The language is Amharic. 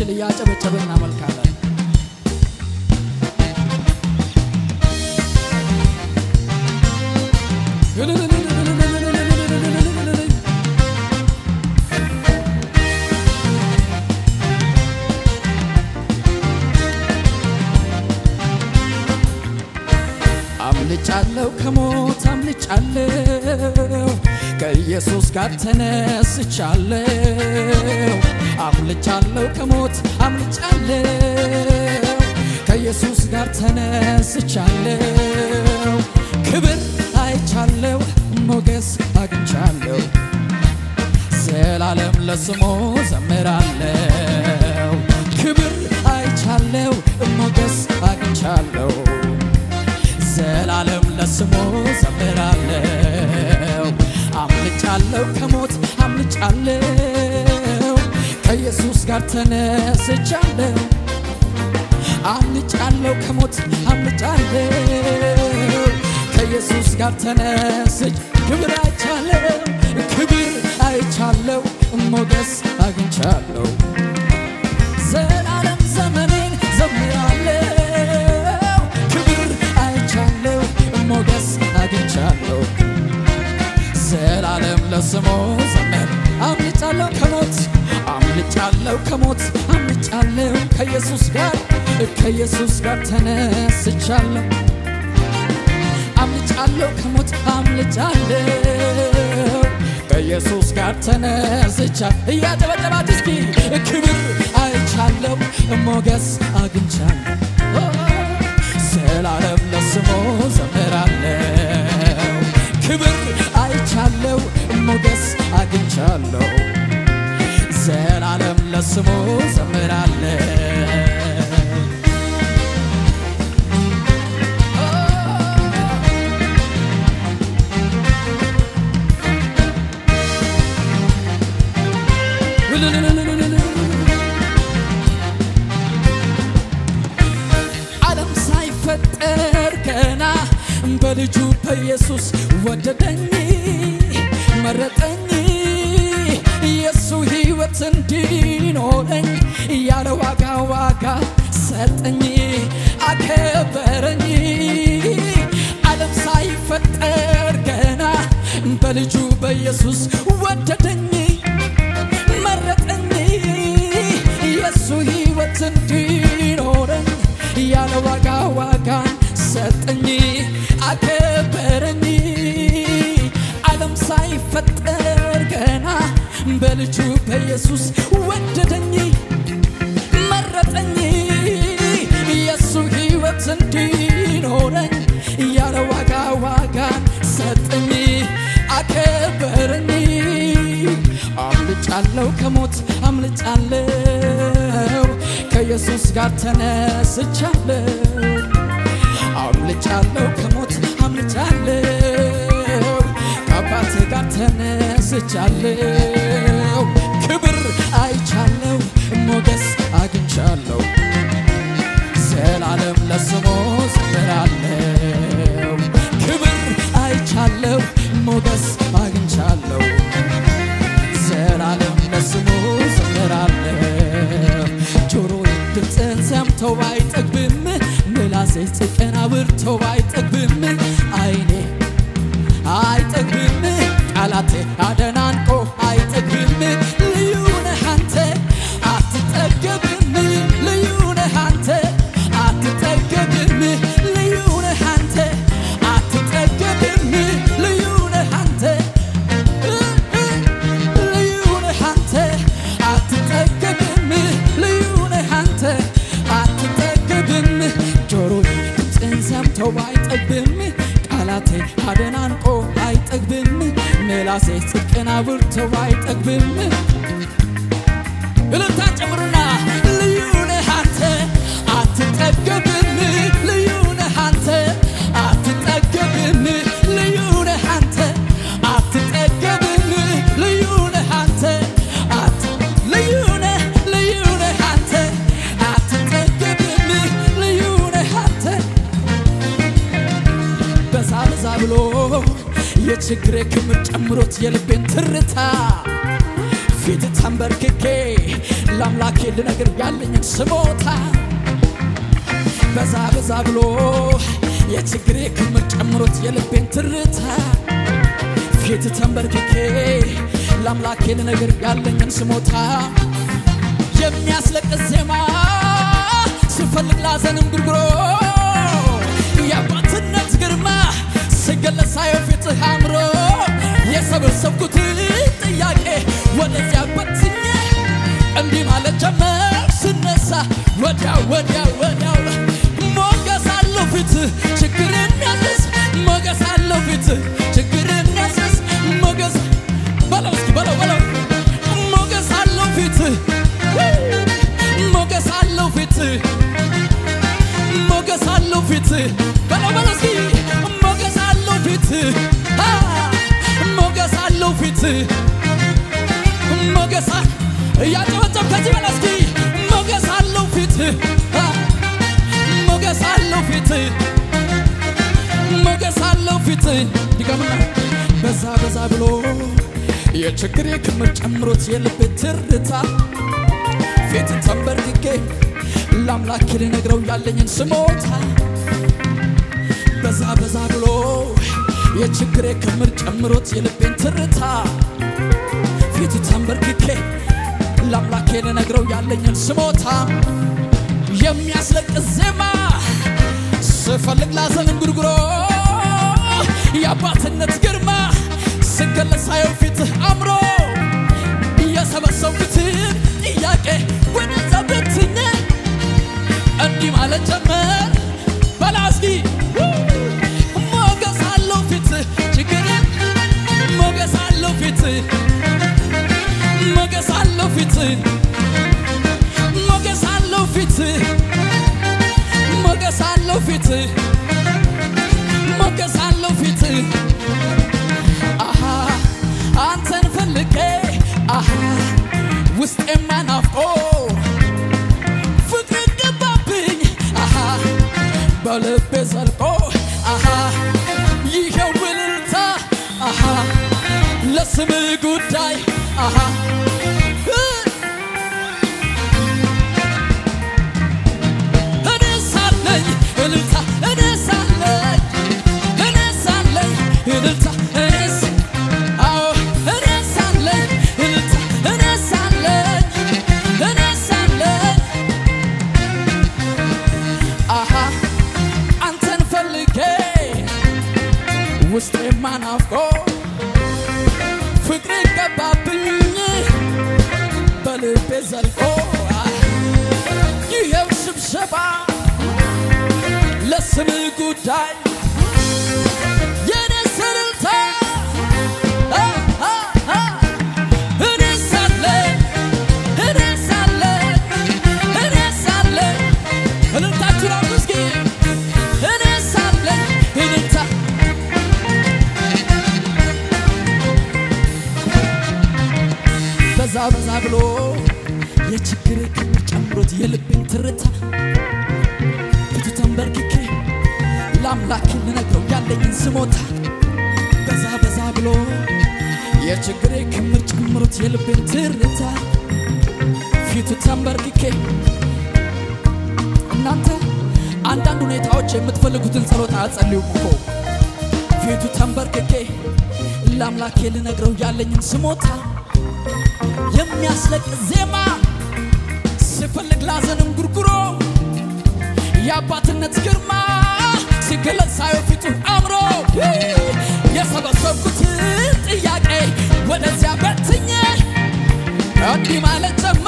የምንችል እያጨበጨብን እናመልካለን። አምልጫለሁ ከሞት አምልጫለሁ ከኢየሱስ ጋር ተነስቻለሁ። አምልጫለሁ ከሞት አምልጫለሁ ከኢየሱስ ጋር ተነስቻለሁ። ክብር አይቻለሁ ሞገስ አግኝቻለሁ ዘላለም ለስሙ ዘምራለሁ። ክብር አይቻለሁ ሞገስ አግኝቻለሁ ዘላለም ለስሙ ዘምራለሁ። አምልጫለሁ ከሞት አምልጫለሁ ከኢየሱስ ጋር ተነስቻለሁ። አምልጫለሁ ከሞት አምልጫለሁ ከኢየሱስ ጋር ተነስች ክብር አይቻለሁ ክብር አይቻለሁ ሞገስ አግኝቻለሁ ዘላለም ዘመኔን ዘምራለሁ ክብር አይቻለሁ ሞገስ አግኝቻለሁ ዘላለም ለስሙ ዘመን አምልጫለሁ ከሞት አምልጫለሁ ከሞት አምልጫለሁ ከኢየሱስ ጋር ከኢየሱስ ጋር ተነስቻለሁ አምልጫለሁ ከሞት አምልጫለሁ ከኢየሱስ ጋር ተነስቻ እያጨበጨባት እስኪ ክብር አይቻለሁ ሞገስ አግኝቻለሁ ዘላለም ለስሙ ዘምራለሁ ክብር አይቻለሁ ሞገስ አግኝቻለሁ ዘላለም ለስሙ ዘምራለሁ ዓለም ሳይፈጠር ገና በልጁ በኢየሱስ ወደደኝ መረጠኝ የሱ ሕይወት እንዲኖረኝ ያለ ዋጋ ዋጋ ሰጠኝ አከበረኝ ዓለም ሳይፈጠር ገና በልጁ በኢየሱስ ወደደኝ መረጠኝ የሱ ሕይወት እንዲኖረኝ ያለ ዋጋ ዋጋን ሰጠኝ አከበረኝ ዓለም ሳይፈጠር ገና በልጁ በኢየሱስ ወደደኝ መረጠኝ የሱ ሕይወት እንዲኖረኝ ያለ ዋጋ ዋጋን ሰጠኝ አከበረኝ አምልጫለሁ ከሞት አምልጫለሁ ከኢየሱስ ጋር ተነስቻለሁ አምልጫለሁ ከሞት አምልጫለሁ ከአባቴ ጋር ተነስቻለሁ ክብር አይቻለሁ ሞገስ አግኝቻለሁ ዘላለም ለስሙ ዘምራለሁ ክብር አይቻለሁ ሞገስ አግኝቻለሁ ዘላለም ለስሙ ዘምራለሁ ጆሮዬ ድምፅን ሰምተው ባይጠግብም ምላሴ ጽድቅን አብርተው ባይጠግብም አይኔ አይጠግብም ቃላቴ አደናንቆ አይጠግብም ልዩ ነህ አንተ አትጠገብም ልዩ ነህ አንተ አትጠገብም ልዩ ነህ አንተ አትጠገብም ልዩ ነህ አንተ ልዩ ነህ አንተ አትጠገብም ልዩ ነህ አንተ አትጠገብም ጆሮዬ ድምፅህን ሰምተው ባይጠግብም ቃላቴ አደናንቆ አይጠግብም ምላሴ ጽድቅን አብርተው አይጠግብም እልልታ ጨምሩና ልዩ ነህ አንተ አትጠገብም ልዩ ነህ አንተ አትጠገብም ልዩ ነህ አንተ አትጠገብም ልዩ ነህ አንተ አት ልዩ ነህ ልዩ ነህ አንተ አትጠገብም ልዩ ነህ አንተ በዛ በዛ ብሎ የችግሬ ክምር ጨምሮት የልቤን ትርታ ፊት ተንበርክኬ ለአምላኬ ልነግር ያለኝን ስሞታ በዛ በዛ ብሎ የችግሬ ክምር ጨምሮት የልቤን ትርታ ፊት ተንበርክኬ ለአምላኬ ልነግር ያለኝን ስሞታ የሚያስለቅስ ዜማ ስፈልግ ላዘንም ጉርጉሮ የአባትነት ግርማ ስገለጽ ሳየው ፊትህ አምሮ የሰበሰብኩትን ጥያቄ ወደዚያ በትኜ እንዲህ ማለት ጀመር ስነሳ ወዲያው ወዲያው ወዲያው ሞገስ አለው ፊት ችግርን ያስስ ሞገስ አለው ፊት ችግርን ያስስ ሞገስ በለው እስኪ በለው በለው ሞገስ አለው ፊት ሞገስ አለው ፊት ሞገስ አለው ፊት በለው በለው እስኪ ሞገስ አለው ፊት አ ሞገስ አለው ፊት ሞገስ አ- እያጨበጨብ ከዚህ በላይ እስኪ ሞገስ አለው ፊት አ ሞገስ አለው ፊት ሞገስ አለው ፊት ድገምና በዛ በዛ ብሎ የችግሬ ክምር ጨምሮት የልቤ ትርታ ፊት ተንበርክኬ ለአምላኬ ልነግረው ያለኝን ስሞታ በዛ በዛ ብሎ የችግሬ ክምር ጨምሮት የልቤን ትርታ ፊት ተንበርክኬ ለአምላኬ ልነግረው ያለኝን ስሞታ የሚያስለቅስ ዜማ ስፈልግ ላዘንን ጉርጉሮ የአባትነት ግርማ ስገለጽ ሳየው ፊትህ አምሮ የሰበሰብኩትን ጥያቄ ወደዛ በትኜ እንዲህ ማለት ጀመር በላ እስኪ ሞገስ አለው ፊት ችግርን ሞገስ አለው ፊት ሞገስ አለው ፊት ሞገስ አለው ፊት ሞገስ አለው ፊት ሞገስ አለው ፊት አሃ አንተን ፈልጌ አሃ ውስጤማ ናፍቆ ፍቅር ገባብኝ አሃ በልቤ ዘልቆ አሃ ይኸው እልልታ አሃ ለስም ጉዳይ አሃ እነሳለኝ እልልታ እነሳለኝ እነሳለኝ እልልታ እነስ አዎ እነሳለኝ እልልታ እነሳለኝ እነሳለኝ አሃ አንተን ፈልጌ ውስጤማ ናፍቆ ፍቅር ገባብኝ በልቤ ዘልቆ ይሄው ስብሰባ ለስም ጉዳይ የኔ ስልታ እኔሳለኝ እኔሳለኝ እኔሳለኝ እልልታችሁን አምጡ እስኪ እኔሳለኝ እልልታ በዛ በዛ ብሎ የችግር ክምር ጨምሮት የልቤን ትርታ ፊቱ ተንበርክኬ ለአምላክ ልነግረው ያለኝን ስሞታ በዛ በዛ ብሎ የችግሬ ክምር ጨምሮት የልቤን ትርታ ፊቱ ተንበርክኬ እናንተ አንዳንድ ሁኔታዎች የምትፈልጉትን ጸሎት አያጸልዩም እኮ ፊቱ ተንበርክኬ ለአምላኬ ልነግረው ያለኝን ስሞታ የሚያስለቅስ ዜማ ስፈልግ ላዘንም ጉርጉሮ የአባትነት ግርማ ሲገለጽ ሳየው ፊቱ አምሮ የሰበሰብኩትን ጥያቄ ወደዚያ በትኜ እንዲህ ማለት ጀመር